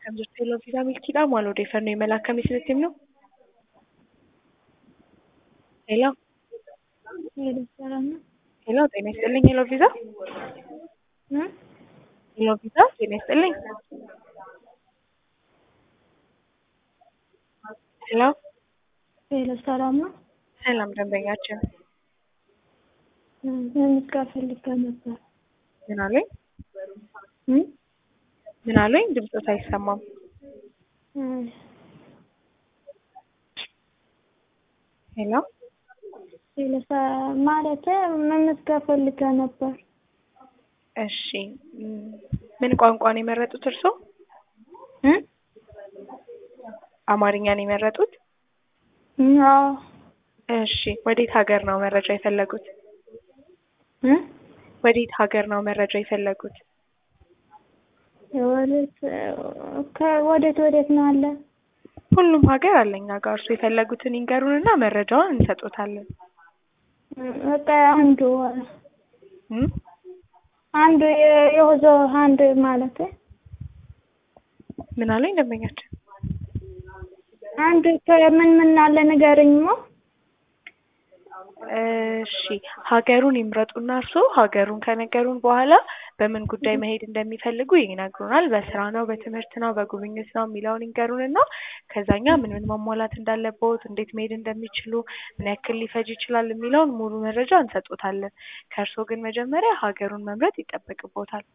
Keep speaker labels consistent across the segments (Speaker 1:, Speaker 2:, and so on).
Speaker 1: akkam jirtu Hello Viisaa Milkiidhaa maal odeeffannoo imala akkamii isinitti himnu? Hello ሄሎ ጤና ይስጥልኝ ሄሎ ቪዛ ሄሎ ቪዛ ጤና ይስጥልኝ ሄሎ
Speaker 2: ሄሎ ሰላም ነው?
Speaker 1: ሰላም ደንበኛችን
Speaker 2: ለምስጋር ፈልጋ ነበር።
Speaker 1: ምን አሉኝ
Speaker 2: እም?
Speaker 1: ምን አሉኝ ድምፆት አይሰማም ሄሎ
Speaker 2: ሄሎ ሰ- ማለቴ መመስገን ፈልጋ ነበር።
Speaker 1: እሺ እም፣ ምን ቋንቋ ነው የመረጡት እርስዎ
Speaker 2: እም?
Speaker 1: አማርኛ ነው የመረጡት
Speaker 2: እም፣ አዎ
Speaker 1: እሺ ወዴት ሀገር ነው መረጃ የፈለጉት
Speaker 2: እም?
Speaker 1: ወዴት ሀገር ነው መረጃ የፈለጉት
Speaker 2: ወዴት ከወዴት ወዴት ነው አለ?
Speaker 1: ሁሉም ሀገር አለ እኛ ጋር እርስዎ የፈለጉትን ይንገሩንና መረጃውን እንሰጦታለን
Speaker 2: እም፣ በቃ አንዱ
Speaker 1: እም?
Speaker 2: አንዱ የ- የወዞ አንድ ማለት
Speaker 1: ምን አሉኝ ደንበኛችን
Speaker 2: አንዱ ከምን ምን አለ ንገረኝማ።
Speaker 1: እሺ ሀገሩን ይምረጡና እርስዎ ሀገሩን ከነገሩን በኋላ በምን ጉዳይ መሄድ እንደሚፈልጉ ይነግሩናል። በስራ ነው፣ በትምህርት ነው፣ በጉብኝት ነው የሚለውን ይንገሩንና ከዛኛ ምን ምን ማሟላት እንዳለብዎት፣ እንዴት መሄድ እንደሚችሉ፣ ምን ያክል ሊፈጅ ይችላል የሚለውን ሙሉ መረጃ እንሰጦታለን። ከእርስዎ ግን መጀመሪያ ሀገሩን መምረጥ ይጠበቅብዎታል።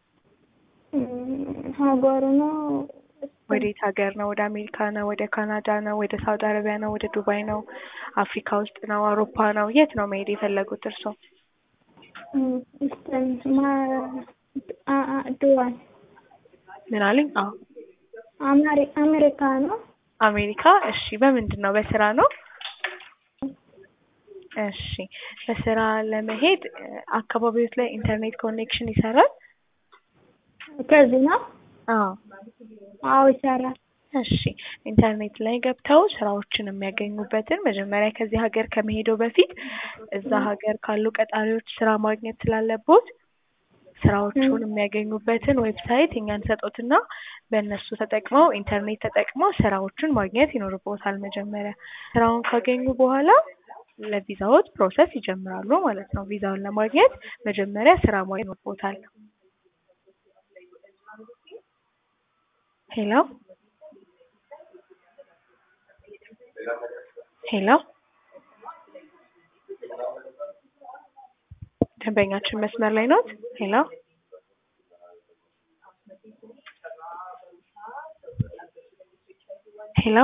Speaker 2: እም፣ ሀገሩ ነው
Speaker 1: ወዴት ሀገር ነው? ወደ አሜሪካ ነው? ወደ ካናዳ ነው? ወደ ሳውዲ አረቢያ ነው? ወደ ዱባይ ነው? አፍሪካ ውስጥ ነው? አውሮፓ ነው? የት ነው መሄድ የፈለጉት እርስዎ?
Speaker 2: እም፣ እንትን ማ- አ- አ- ዱባይ
Speaker 1: ምን አሉኝ? አዎ
Speaker 2: አማሪ- አሜሪካ ነው።
Speaker 1: አሜሪካ። እሺ በምንድን ነው? በስራ ነው? እሺ በስራ ለመሄድ እ፣ አካባቢዎት ላይ ኢንተርኔት ኮኔክሽን ይሰራል?
Speaker 2: ከዚህ ነው?
Speaker 1: አዎ
Speaker 2: አዎ ይሰራል።
Speaker 1: እሺ ኢንተርኔት ላይ ገብተው ስራዎችን የሚያገኙበትን መጀመሪያ ከዚህ ሀገር ከመሄደው በፊት እዛ ሀገር ካሉ ቀጣሪዎች ስራ ማግኘት ስላለቦት ስራዎቹን የሚያገኙበትን ዌብሳይት እኛ እንሰጦትና በእነሱ ተጠቅመው ኢንተርኔት ተጠቅመው ስራዎቹን ማግኘት ይኖርቦታል። መጀመሪያ ስራውን ካገኙ በኋላ ለቪዛዎት ፕሮሰስ ይጀምራሉ ማለት ነው። ቪዛውን ለማግኘት መጀመሪያ ስራ ማግኘት ይኖርቦታል። ሄሎ ሄሎ ደንበኛችን መስመር ላይ ኖት? ሄሎ ሄሎ